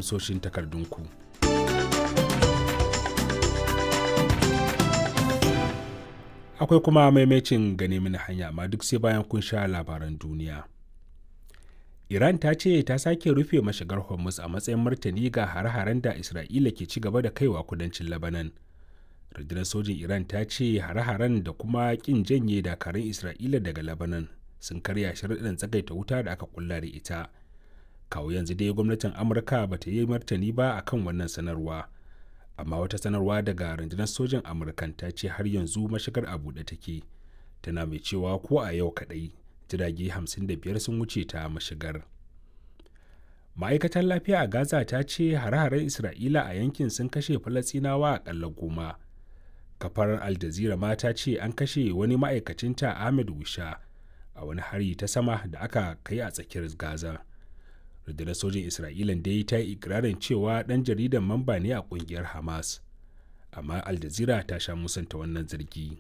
amsoshin takardunku. Akwai kuma maimacin gane mini hanya amma duk sai bayan kun sha labaran duniya. Iran ta ce ta sake rufe mashigar Hormuz a matsayin martani ga hare-haren da Isra'ila ke ci gaba da kaiwa kudancin Lebanon. Rundunar sojin Iran ta ce hare-haren da kuma kin janye dakarun Isra'ila daga Lebanon sun karya sharaɗin tsagaita wuta da aka kulla da ita. Kawo yanzu dai gwamnatin Amurka ba ta yi martani ba akan wannan sanarwa. Amma wata sanarwa daga rundunar sojin Amurkan ta ce har yanzu mashigar a buɗe take. Tana mai cewa ko a yau kaɗai jirage 55 sun wuce ta mashigar. Ma'aikatar lafiya a Gaza ta ce hare-haren Isra'ila a yankin sun kashe Falasɗinawa aƙalla goma. Kafar Al Jazeera ma ta ce an kashe wani ma'aikacinta Ahmed Wisha a wani hari ta sama da aka kai a tsakiyar Gaza. Rundunar sojin Isra'ila dai ta yi ikirarin cewa ɗan jaridan mamba ne a ƙungiyar Hamas. Amma Al Jazeera ta sha musanta wannan zargi.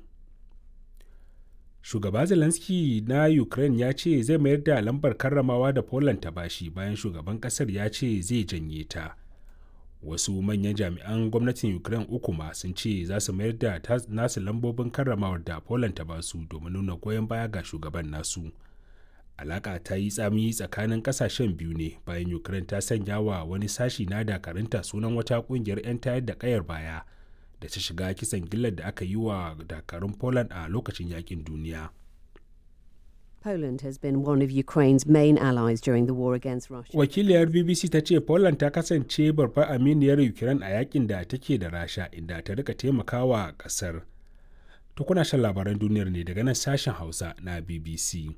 shugaba zelensky na ukraine ya ce zai mayar da lambar karramawa da poland ta bashi bayan shugaban kasar ya ce zai janye ta wasu manyan jami'an gwamnatin ukraine uku ma sun ce za su mayar da nasu lambobin karramawar da poland ta basu domin nuna goyon baya ga shugaban nasu alaka ta yi tsami tsakanin kasashen biyu ne bayan ukraine ta sanya wa wani sashi na dakarunta sunan wata kungiyar 'yan tayar da kayar baya da ta shiga kisan gillar da aka yi wa dakarun Poland a lokacin yakin duniya. Poland has been one of Ukraine's main allies during the war against Russia. Wakiliyar BBC ta ce Poland ta kasance babbar aminiyar Ukraine a yakin da take da Rasha inda ta rika taimakawa kasar. To kuna shan labaran duniyar ne daga nan sashen Hausa na BBC.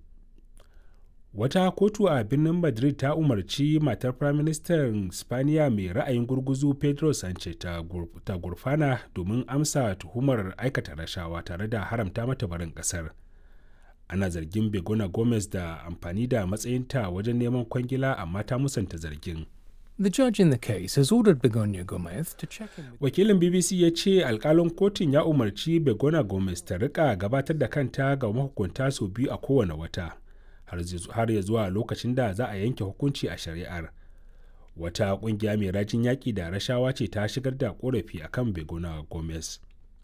Wata kotu a birnin Madrid ta umarci matar Firaministan Spaniya mai ra'ayin gurguzu Pedro Sanchez ta gurfana domin amsa tuhumar aikata rashawa tare da haramta mata barin kasar. Ana zargin Begona Gomez da amfani da matsayinta wajen neman kwangila amma ta musanta zargin. The judge in the case has ordered Begonia Gomez to check in with Wakilin BBC ya ce alkalin kotun ya umarci Begona Gomez ta rika gabatar da kanta ga mahukunta sau biyu a kowane wata. har ya zuwa lokacin da za a yanke hukunci a shari'ar wata kungiya mai rajin yaƙi da rashawa ce ta shigar da korafi akan begona gomez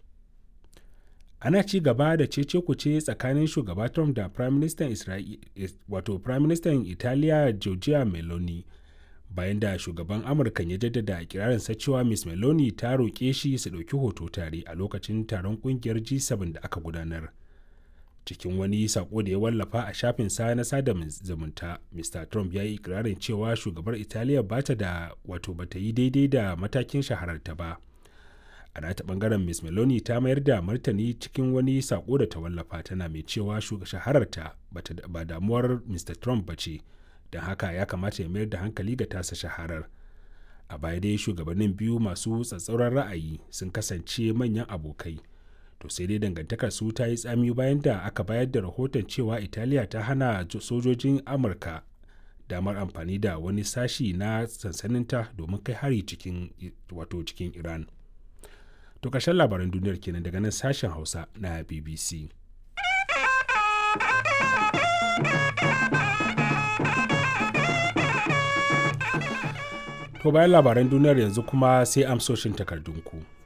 ana ci gaba da cece kuce tsakanin shugaba trump da prime minister wato prime minister italiya giorgia meloni bayan da shugaban amurka ya jaddada ikirarinsa cewa miss meloni ta roƙe shi su ɗauki hoto tare a lokacin taron ƙungiyar g7 da aka gudanar cikin wani sako da ya wallafa a shafin sa na sada zumunta mr trump ya yi ikirarin cewa shugabar italiya ba ta da wato ba ta yi daidai da matakin shahararta ba a nata bangaren miss meloni ta mayar da martani cikin wani sako da ta wallafa tana mai cewa shahararta ba damuwar mr trump ba ce don haka ya kamata ya mayar da hankali ga tasa shaharar a baya dai shugabannin biyu masu tsatsauran ra'ayi sun kasance manyan abokai to sai dai dangantakar su ta yi tsami bayan da aka bayar da rahoton cewa italiya ta hana sojojin amurka damar amfani da wani sashi na sansaninta domin kai hari cikin wato cikin iran to ƙarshen labaran duniyar kenan daga nan sashen hausa na bbc to bayan labaran duniyar yanzu kuma sai amsoshin takardunku.